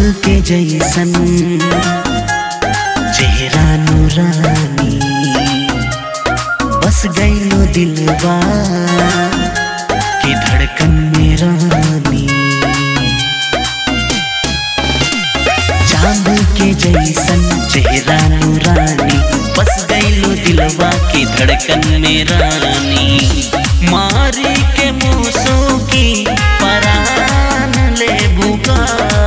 के जैसन चेहरा नूरानी बस गईलो दिलवा की धड़कन में रानी चांद के जैसन चेहरा नूरानी बस गईलो दिलवा की धड़कन में रानी मारी के मूसों की परान ले भूका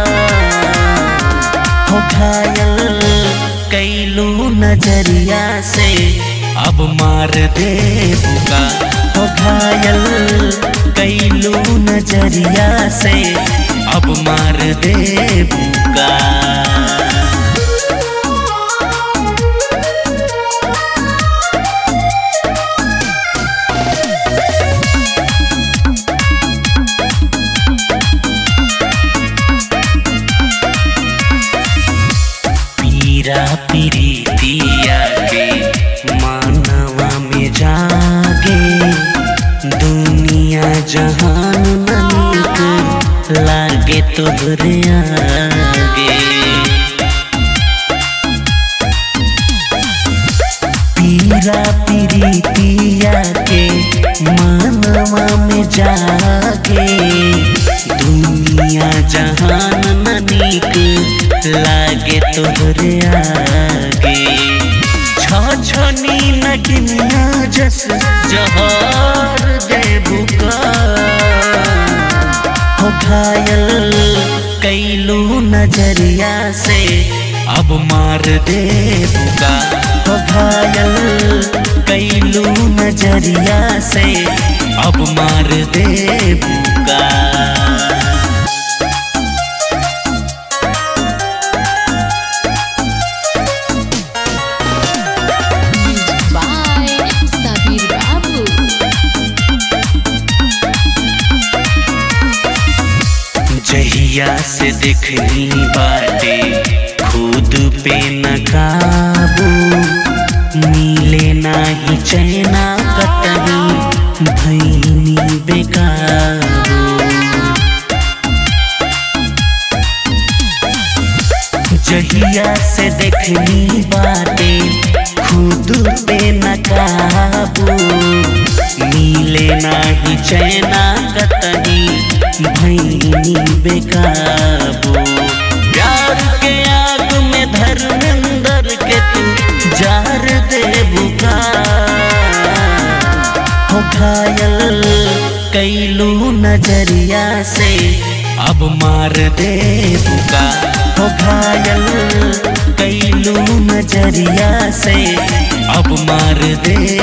हो घायल कैलू नजरिया से अब मार दे भूका हो घायल कैलू नजरिया से अब मार दे भूका पीरा पीरितिया के मानवा में जागे दुनिया जहान ननिक लागे तोहरे आगे पीरा पीरितिया के मानवा में जागे दुनिया जहान ननिक लागे तोहरे आगे छछनी नगिनिया जस जहर दे बुका हो घायल कैलू नजरिया से अब मार दे बुका हो घायल कैलू नजरिया से अब मार दे बुका by Sabir Babu. जहिया से देखनी बाटे खुद पे न काबू मिले नाही चैना कतही भैनी बेकाबू जहिया से देखनी बाटे खुद पे न काबू मिले नाही चैना कतही भैनी बेकाबू प्यार के आग में धर्मेंद्र के तू जार दे बुका हो घायल कैलू नजरिया से अब मार दे बुका हो घायल कैलू नजरिया से अब मार दे